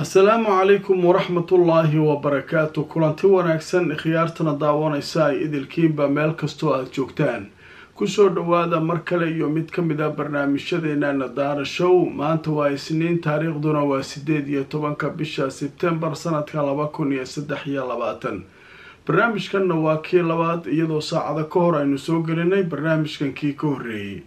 asalaamu calaykum waraxmatullaahi wabarakaatu kulanti wanaagsan khiyaartana daawanaysa ay idilkiinba meel kastoo aada joogtaan kusoo dhawaada mar kale iyo mid ka mid a barnaamijyadeena nadaara show maanta waa isniin taariikhduna waa sideed iyo tobanka bisha sebtembar sanadka laba kun iyo saddex iyo labaatan barnaamijkanna waa kii labaad iyadoo saacada ka hor aynu soo gelinay barnaamijkan kii ka horreeyey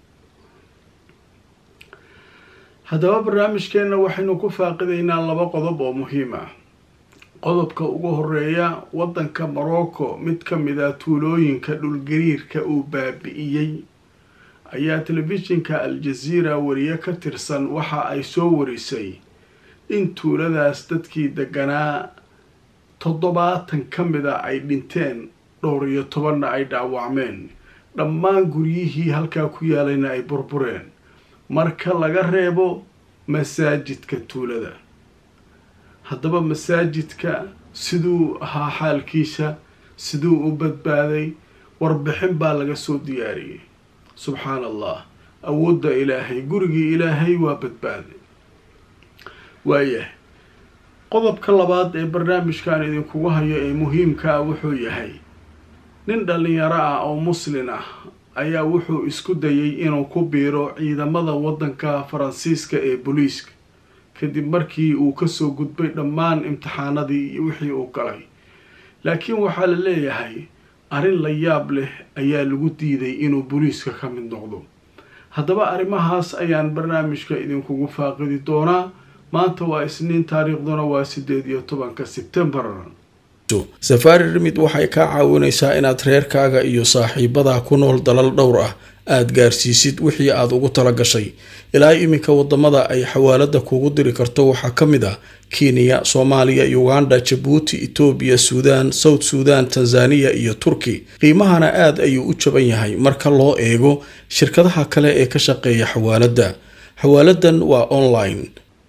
haddaba barnaamijkeenna waxaynu ku faaqidaynaa laba qodob oo muhiim ah qodobka ugu horeeya waddanka morocco mid ka mid a tuulooyinka dhulgariirka uu baabi-iyey ayaa telefishinka al-jaziira wariye ka tirsan waxa ay soo warisay in tuuladaas dadkii deganaa toddobaatan ka mid a ay dhinteen dhowr iyo tobanna ay dhaawacmeen dhammaan guryihii halkaa ku yaalayna ay burbureen marka laga reebo masaajidka tuulada haddaba masaajidka siduu ahaa xaalkiisa siduu u badbaaday warbixin baa laga soo diyaariyey subxaan allah awoodda ilaahay gurigii ilaahay waa badbaaday waayahay qodobka labaad ee barnaamijkan idinkugu hayo ee muhiimka ah wuxuu yahay nin dhalinyaro ah oo muslin ah ayaa wuxuu isku dayay inuu ku biiro ciidamada waddanka faransiiska ee booliiska kadib markii uu kasoo gudbay dhammaan imtixaanadii iyo wixii uu galay laakiin waxaa la leeyahay arrin la yaab leh ayaa lagu diiday inuu booliiska ka mid noqdo haddaba arrimahaas ayaan barnaamijka idinkugu faaqidi doonaa maanta waa isniin taariikhduna waa sideed iyo tobanka sebtembar safaari rimid waxay kaa caawinaysaa inaad reerkaaga iyo saaxiibadaa ku nool dalal dhowr ah aada gaarsiisid wixii aada ugu tala gashay ilaa iminka wadamada ay xawaalada kugu diri karto waxaa ka mid ah kenya soomaaliya uganda jabuuti etoobiya suudaan south suudan tanzaniya iyo turki qiimahana aada ayuu u jaban yahay marka loo eego shirkadaha kale ee ka shaqeeya xawaaladda xawaaladan waa online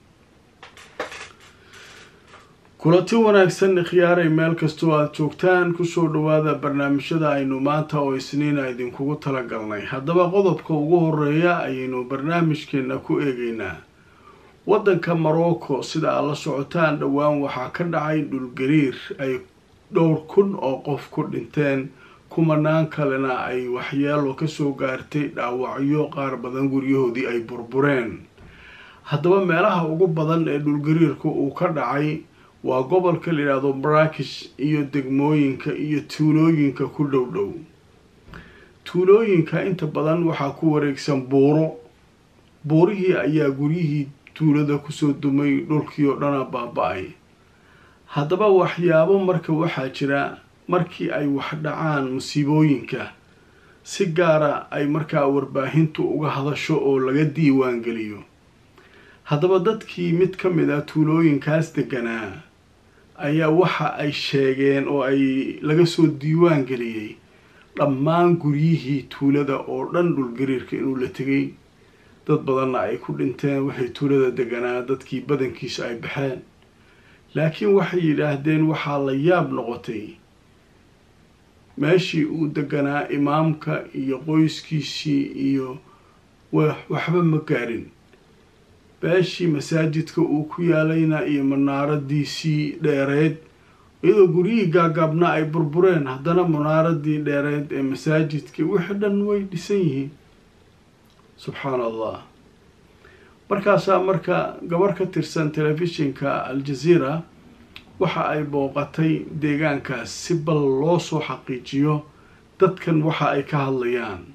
kulanti wanaagsan khiyaaray meel kastoo aada joogtaan kusoo dhawaada barnaamijyada aynu maanta oo isniina idinkugu talagalnay haddaba qodobka ugu horeeya ayaynu barnaamijkeena ku eegeynaa waddanka morocco sida aad la socotaan dhowaan waxaa ka dhacay dhulgariir ay dhowr kun oo qof ku dhinteen kumanaan kalena ay waxyeelo kasoo gaartay dhaawacyo qaar badan guryahoodii ay burbureen haddaba meelaha ugu badan ee dhulgariirku uu ka dhacay waa gobolka la yidhaahdo maraakish iyo degmooyinka iyo tuulooyinka ku dhow dhow tuulooyinka inta badan waxaa ku wareegsan buuro buurihii ayaa guryihii tuulada kusoo dumay dhulkii oo dhana baaba-ay haddaba waxyaabo marka waxaa jira markii ay wax dhacaan musiibooyinka si gaara ay markaa warbaahintu uga hadasho oo laga diiwaan geliyo haddaba dadkii mid ka mid ah tuulooyinkaas deganaa ayaa waxa ay sheegeen oo ay laga soo diiwaan geliyey dhammaan guryihii tuulada oo dhan dhulgariirka inuu la tegay dad badanna ay ku dhinteen waxay tuulada deganaa dadkii badankiisa ay baxeen laakiin waxay yidhaahdeen waxaa la yaab noqotay meeshii uu deganaa imaamka iyo qoyskiisii iyo waxba ma gaarin beeshii masaajidka uu ku yaalayna iyo munaaradiisii dheereed iyadoo guryihii gaagaabna ay burbureen haddana munaaradii dheereed ee masaajidkii wixii dhan way dhisan yihiin subxaan allah markaasaa marka gabar ka tirsan telefishinka al-jaziira waxa ay booqatay deegaankaas si bal loo soo xaqiijiyo dadkan waxa ay ka hadlayaan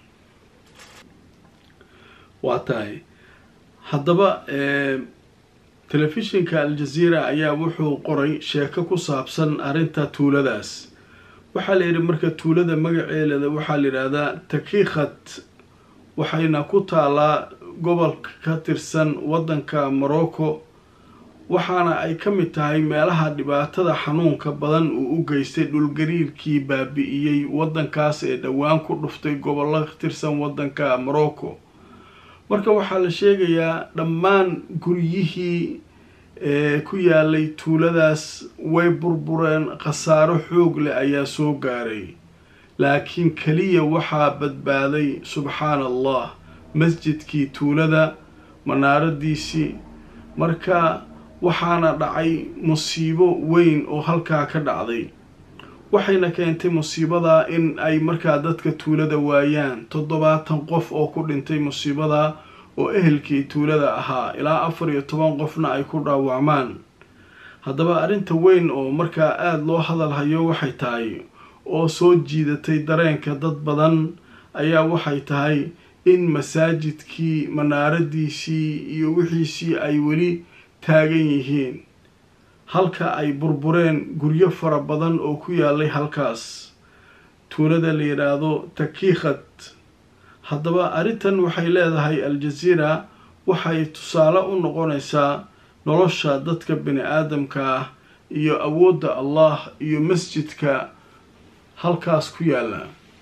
waa tahay haddaba telefishinka al-jaziira ayaa wuxuu qoray sheeko ku saabsan arrinta tuuladaas waxaa la yidhi marka tuulada magaceeleda waxaa la yidhaahdaa takiikhat waxayna ku taalaa gobolka ka tirsan waddanka morocco waxaana ay ka mid tahay meelaha dhibaatada xanuunka badan uu u geystay dhulgariirkii baabi-iyey waddankaas ee dhowaan ku dhuftay gobollo ka tirsan waddanka morocco marka waxaa la sheegayaa dhammaan guryihii ku yaalay tuuladaas way burbureen khasaaro xoog leh ayaa soo gaaray laakiin keliya waxaa badbaaday subxaan allah masjidkii tuulada manaaradiisii marka waxaana dhacay musiibo weyn oo halkaa ka dhacday waxayna keentay musiibadaa in ay markaa dadka tuulada waayaan toddobaatan qof oo ku dhintay musiibadaa oo ehelkii tuulada ahaa ilaa afar iyo toban qofna ay ku dhaawacmaan haddaba arrinta weyn oo markaa aada loo hadalhayo waxay tahay oo soo jiidatay dareenka dad badan ayaa waxay tahay in masaajidkii manaaradiisii iyo wixiisii ay weli taagan yihiin halka ay burbureen guryo fara badan oo ku yaalay halkaas tuulada la yidhaahdo takiikhad haddaba arrintan waxay leedahay al-jaziira waxay tusaale u noqonaysaa nolosha dadka bini aadamka ah iyo awoodda allah iyo masjidka halkaas ku yaalla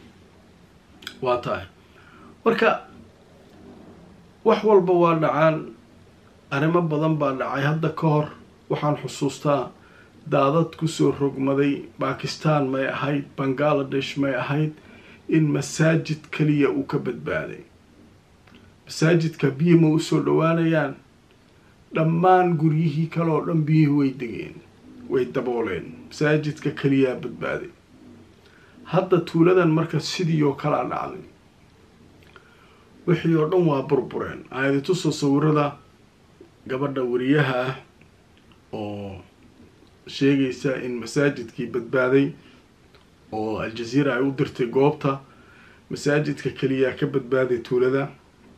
waa tahay marka wax walba waa dhacaan arrimo badan baa dhacay hadda ka hor waxaan xusuustaa daadad kusoo rogmaday bakistan may ahayd bangaladesh may ahayd in masaajid kaliya uu ka badbaaday masaajidka biyi ma usoo dhowaanayaan dhammaan guryihii kale oo dhan biyihii way degeen way dabooleen masaajidka kaliyaa badbaaday hadda tuuladan marka sidii oo kalaa dhacday wixii oo dhan waa burbureen aayadituso sawirada gabadha wariyaha ah oo sheegaysa in masaajidkii badbaaday oo al-jaziira ay u dirtay goobta masaajidka keliyaa ka badbaaday tuulada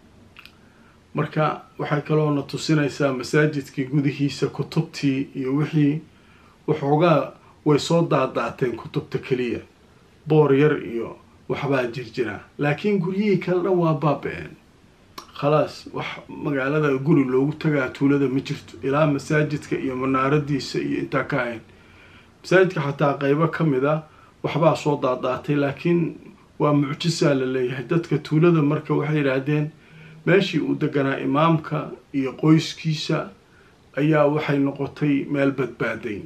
marka waxay kaloona tusinaysaa masaajidkii gudihiisa kutubtii iyo wixii waxoogaa way soo daadaateen kutubta keliya boor yar iyo waxbaa jirjira laakiin guryihii kale dhan waa baaba-een khalaas wax magaalada guri loogu tagaa tuulada ma jirto ilaa masaajidka iyo manaaradiisa iyo intaa ka hayn masaajidka xataa qeybo ka mid a waxbaa soo daadaatay laakiin waa mucjisaa la leeyahay dadka tuulada marka waxay yidhaahdeen meeshii uu deganaa imaamka iyo qoyskiisa ayaa waxay noqotay meel badbaaday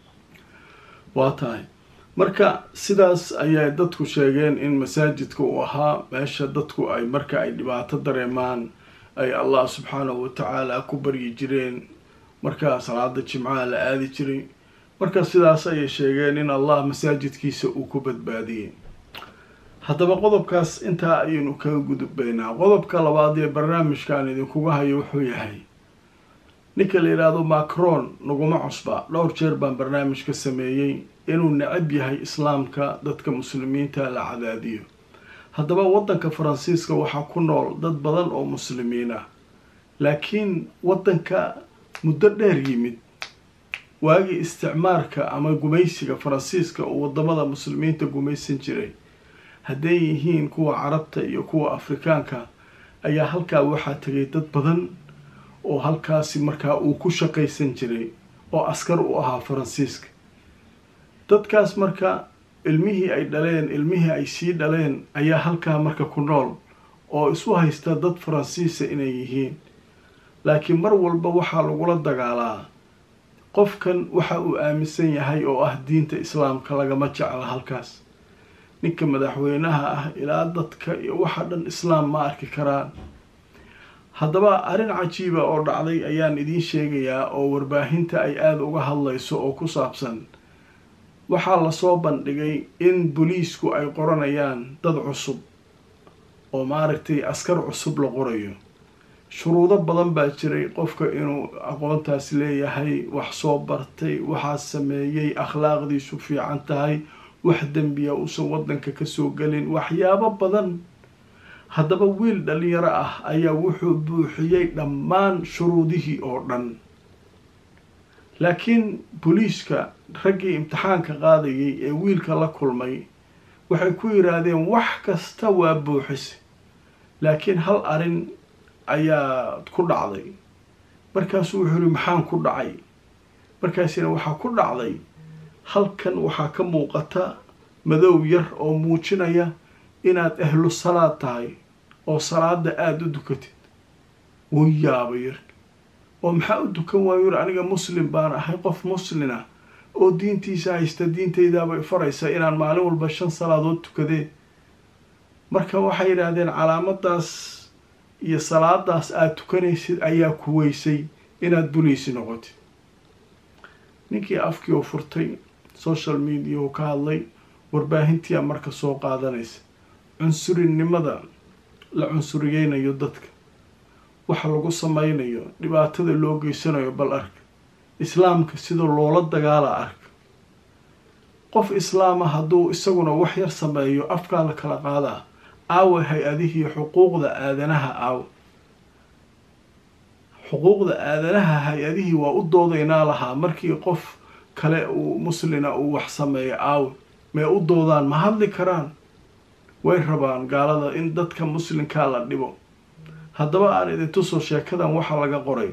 waa tahay marka sidaas ayay dadku sheegeen in masaajidka uu ahaa meesha dadku ay marka ay dhibaato dareemaan ay allah subxaanahu watacaala ku baryi jireen markaa salaada jimcaha la aadi jiray marka sidaas ayay sheegeen in allah masaajidkiisa uu ku badbaadiyey haddaba qodobkaas intaa ayaynu kaga gudbaynaa qodobka labaad ee barnaamijkan idinkuga hayo wuxuu yahay ninka la yidhaahdo macron naguma cusba dhowr jeer baan barnaamij ka sameeyey inuu necab yahay islaamka dadka muslimiinta la cadaadiyo haddaba waddanka faransiiska waxaa ku nool dad badan oo muslimiin ah laakiin waddanka muddo dheer yimid waagii isticmaarka ama gumaysiga faransiiska oo wadamada muslimiinta gumaysan jiray hadday yihiin kuwa carabta iyo kuwa afrikaanka ayaa halkaa waxaa tegay dad badan oo halkaasi markaa uu ku shaqaysan jiray oo askar u ahaa faransiiska dadkaas marka ilmihii ay dhaleen ilmihii ay sii dhaleen ayaa halkaa marka ku nool oo isu haysta dad faransiisa inay yihiin laakiin mar walba waxaa lagula dagaalaa qofkan waxa uu aaminsan yahay oo ah diinta islaamka lagama jecla halkaas ninka madaxweynaha ah ilaa dadka iyo waxa dhan islaam ma arki karaan haddaba arrin cajiiba oo dhacday ayaan idiin sheegayaa oo warbaahinta ay aada uga hadlayso oo ku saabsan waxaa lasoo bandhigay in booliisku ay qoranayaan dad cusub oo maaragtay askar cusub la qorayo shuruudo badan baa jiray qofka inuu aqoontaas leeyahay wax soo bartay waxaa sameeyey akhlaaqdiisu fiican tahay wax dembiya uusan waddanka kasoo gelin waxyaabo badan haddaba wiil dhalinyaro ah ayaa wuxuu buuxiyey dhammaan shuruudihii oo dhan laakiin booliiska raggii imtixaanka qaadayay ee wiilka la kulmay waxay ku yidhaahdeen wax kasta waa buuxise laakiin hal arrin ayaa ku dhacday markaasuu wuxuu yihi maxaan ku dhacay markaasina waxaa ku dhacday halkan waxaa ka muuqata madow yar oo muujinaya inaad ahlu salaad tahay oo salaada aada u dukatid wuu yaaba yar oo maxaa u dukan waayo yiri aniga muslim baan ahay qof muslina oo diintiisa haysta diintaydaabay faraysa inaan maalin walba shan salaadood tukadee marka waxay yidhaahdeen calaamadaas iyo salaadaas aada tukanaysid ayaa ku weysay inaad buliisi noqotid ninkii afkii u furtay social media uu ka hadlay warbaahintiia marka soo qaadanaysa cunsurinimada la cunsuriyeynayo dadka waxa lagu sameynayo dhibaatada loo geysanayo bal arka islaamka sida loola dagaala arka qof islaama hadduu isaguna wax yar sameeyo afkaa la kala qaadaa aawe hay-adihii xuquuqda aadanaha aawe xuquuqda aadanaha hay-adihii waa u doodaynaa lahaa markii qof kale uu muslina uu wax sameeyo aawe may u doodaan ma hadli karaan way rabaan gaalada in dadka muslimkaa la dhibo haddaba aan idin tuso sheekadan waxa laga qoray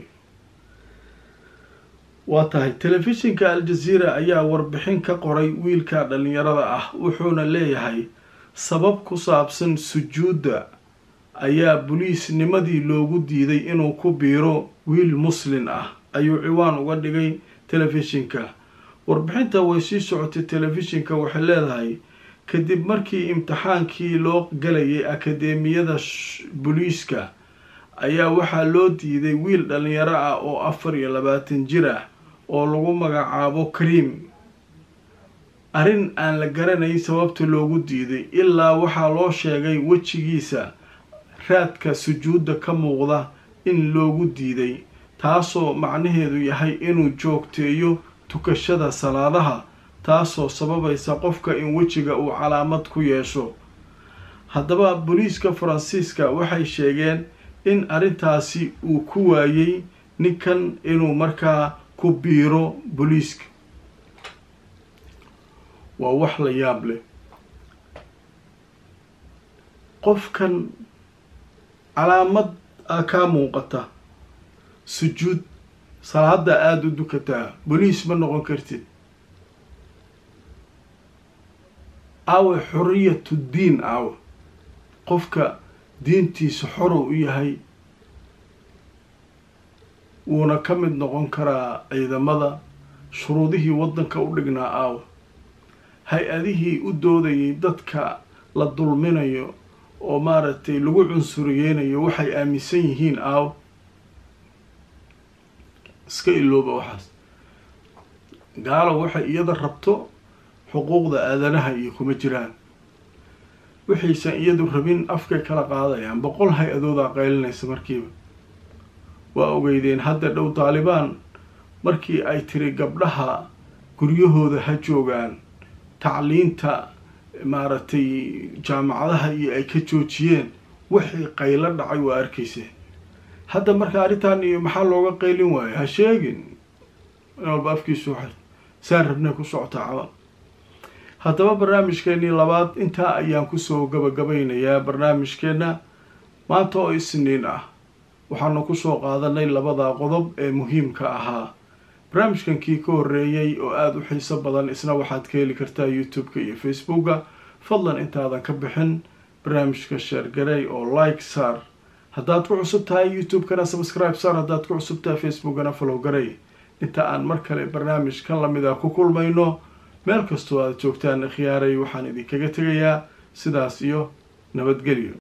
waa tahay telefishinka al-jazeera ayaa warbixin ka qoray wiilka dhalinyarada ah wuxuuna leeyahay sabab ku saabsan sujuudda ayaa boliisnimadii loogu diiday inuu ku biiro wiil muslin ah ayuu ciwaan uga dhigay telefishinka warbixinta way sii socotay telefishinka waxay leedahay kadib markii imtixaankii loo galayay akadeemiyada booliiska ayaa waxaa loo diiday wiil dhalinyaro ah oo afar iyo labaatan jir ah oo lagu magacaabo kariim arrin aan la garanayn sababta loogu diiday ilaa waxaa loo sheegay wejigiisa raadka sujuudda ka muuqda in loogu diiday taasoo macnaheedu yahay inuu joogteeyo tukashada salaadaha taasoo sababaysa qofka in wejiga uu calaamad ku yeesho haddaba booliiska faransiiska waxay sheegeen in arrintaasi uu ku waayey ninkan inuu markaa ku biiro booliiska waa wax la yaab leh qofkan calaamad a kaa muuqata sujuud salaada aada u dukataa boliis ma noqon kartid aawe xoriyatu diin aawe qofka diintiisa xorow u yahay wuuna ka mid noqon karaa ciidamada shuruudihii waddanka u dhignaa aawe hay-adihii u doodayay dadka la dulminayo oo maaragtay lagu cunsuriyeynayo waxay aaminsan yihiin aawe iska ilooba waxaas gaalo waxay iyada rabto xuquuqda aadanaha iyo kuma jiraan waxaysan iyadu rabin afkay kala qaadayaan boqol hay-adoodaa qaylinaysa markiiba waa ogeydeen hadda dhow taalibaan markii ay tiri gabdhaha guryahooda ha joogaan tacliinta maaragtay jaamacadaha iyo ay ka joojiyeen wixii qaylo dhacay waa arkayseen hadda marka arrintan iyo maxaa looga qaylin waayo ha sheegin in walba afkiisu xir saan rabnay ku socotaa camal haddaba barnaamijkeenii labaad intaa ayaan kusoo gabagabaynayaa barnaamijkeenna maanta oo isniin ah waxaanu kusoo qaadanay labada qodob ee muhiimka ahaa barnaamijkan kii ka horreeyey oo aada u xiiso badan isna waxaad ka heli kartaa youtube-ka iyo facebooka fadlan intaadan ka bixin barnaamijka sheergarey oo like saar haddaad ku cusub tahay youtube-kana subscribe saar haddaad ku cusub tahay facebookana follow garey inta aan mar kale barnaamijkan lamid a ku kulmayno meel kastoo aad joogtaan khiyaaray waxaan idinkaga tegayaa sidaas iyo nabadgelyo